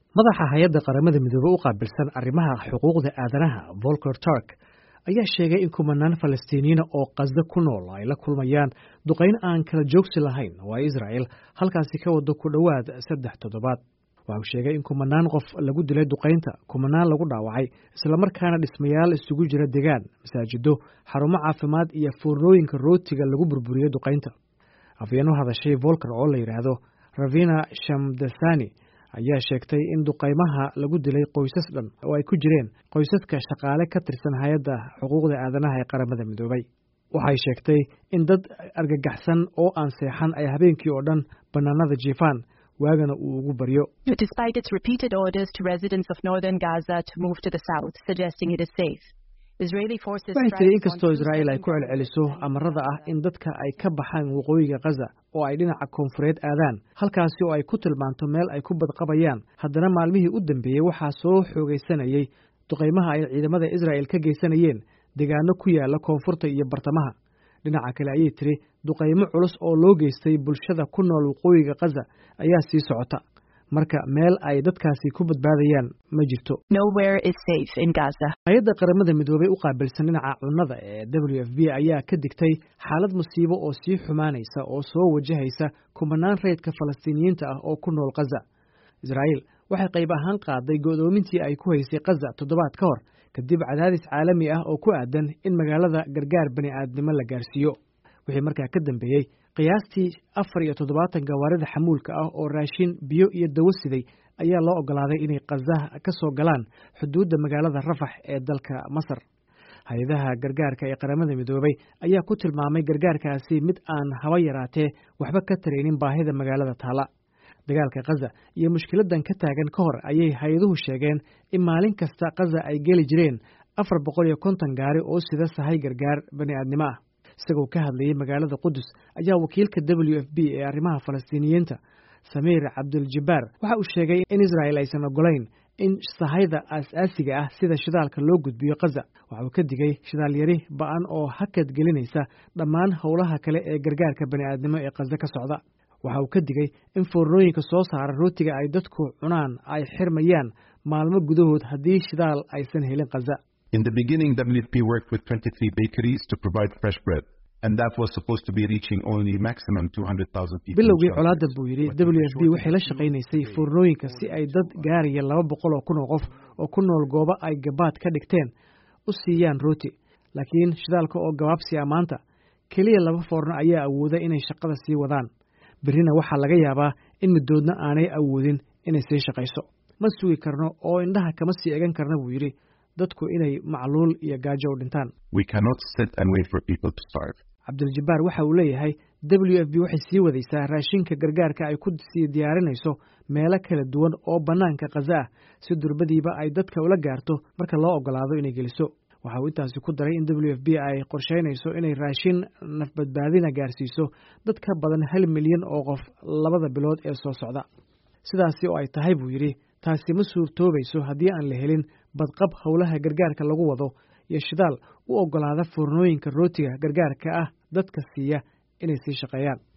madaxa hay-adda qaramada midoobey u qaabilsan arrimaha xuquuqda aadanaha volker turk ayaa sheegay in kumanaan falastiiniyiina oo qasdo ku nool ay la kulmayaan duqayn aan kala joogsi lahayn oo ay israa'el halkaasi ka wado ku dhowaad saddex toddobaad waxa uu sheegay in kumanaan qof lagu dilay duqaynta kumanaan lagu dhaawacay islamarkaana dhismayaal isugu jira degaan masaajido xarumo caafimaad iyo foornooyinka rootiga lagu burburiyey duqaynta afyeen u hadashay volker oo la yidhaahdo ravina shamdasani ayaa sheegtay in duqaymaha lagu dilay qoysas dhan oo ay ku jireen qoysaska shaqaale ka tirsan hay-adda xuquuqda aadanaha ee qaramada midoobay waxay sheegtay in dad argagaxsan oo aan seexan ay habeenkii oo dhan bannaanada jiifaan waagana uu ugu baryo Despite its repeated orders to residents of northern Gaza to move to the south, suggesting it is safe, Israeli forces waxay strike tiri on inkastoo two israa'iil ay ku southern celceliso borders amarada ah in dadka ay ka baxaan waqooyiga khaza oo ay dhinaca koonfureed aadaan halkaasi oo ay ku tilmaanto meel ay ku badqabayaan haddana maalmihii u dambeeyey waxaa soo xoogaysanayey duqaymaha ay ciidamada israa'el ka geysanayeen deegaano ku yaala koonfurta iyo bartamaha dhinaca kale ayay tiri duqaymo culus oo loo geystay bulshada ku nool waqooyiga khaza ayaa sii socota marka meel ay dadkaasi ku badbaadayaan ma jirto Nowhere is safe in Gaza. hay-adda qaramada midoobey u qaabilsan dhinaca cunnada ee w f b ayaa ka digtay xaalad musiibo oo sii xumaanaysa oo soo wajahaysa kumanaan reydka falastiiniyiinta ah oo ku nool khaza israa'iil waxay qayb ahaan qaaday go'doomintii ay ku haysay khaza toddobaad ka hor kadib cadaadis caalami ah oo ku aadan in magaalada gargaar bani aadnimo la gaarsiiyo wixii markaa ka dambeeyey qiyaastii afar iyo toddobaatan gawaarida xamuulka ah oo raashin biyo iyo dawo siday ayaa loo oggolaaday inay khaza ka soo galaan xuduudda magaalada rafax ee dalka masar hay-adaha gargaarka ee qaramada midoobey ayaa ku tilmaamay gargaarkaasi mid aan haba yaraatee waxba ka taraynin baahida magaalada taala dagaalka khaza iyo mushkiladan ka taagan ka hor ayay hay-aduhu sheegeen in maalin kasta khaza ay geli jireen afar boqol iyo konton gaari oo sida sahay gargaar bani aadnimo ah isagoo ka hadlayay magaalada qudus ayaa wakiilka w f b ee arrimaha falastiiniyiinta samiir cabduljabaar waxa uu sheegay in israa'el aysan ogolayn in sahayda aas-aasiga ah sida shidaalka loo gudbiyo khaza waxa uu ka digay shidaal yari ba-an oo hakad gelinaysa dhammaan howlaha kale ee gargaarka bani aadnimo ee khaza ka socda waxa uu ka digay in foornooyinka soo saara rootiga ay dadku cunaan ay xirmayaan maalmo gudahood haddii shidaal aysan helin khaza In the beginning, WFP worked with 23 bakeries to provide fresh bread, and that was supposed to be reaching only maximum 200,000 people. in bilowgii shelters. colaadda buu yidhi But w the f b waxay la shortage shaqaynaysay of foornooyinka si ay dad gaaraya laba boqol oo kun oo qof oo ku nool goobo ay gabaad ka dhigteen u siiyaan rooti laakiin shidaalka oo gabaabsiya maanta keliya laba foorno ayaa awooda inay shaqada sii wadaan berrina waxaa laga yaabaa in middoodna aanay awoodin inay sii shaqayso ma sugi karno oo indhaha kama sii egan karna buu yidhi dadku inay macluul iyo gaajo u dhintaan We cannot sit and wait for people to starve. cabdiljabaar waxa uu leeyahay w f b waxay sii wadaysaa raashinka gargaarka ay ku sii diyaarinayso meelo kala duwan oo bannaanka khaza ah si durbadiiba ay dadka ula gaarto marka loo oggolaado inay geliso waxa uu intaasi ku daray in w f b ay qorshaynayso inay raashin nafbadbaadina gaarsiiso dad ka badan hal milyan oo qof labada bilood ee soo socda sidaasi oo ay tahay buu yidhi taasi ma suurtoobayso haddii aan la helin badqab howlaha gargaarka lagu wado iyo shidaal u oggolaada foornooyinka rootiga gargaarka ah dadka siiya inay sii shaqeeyaan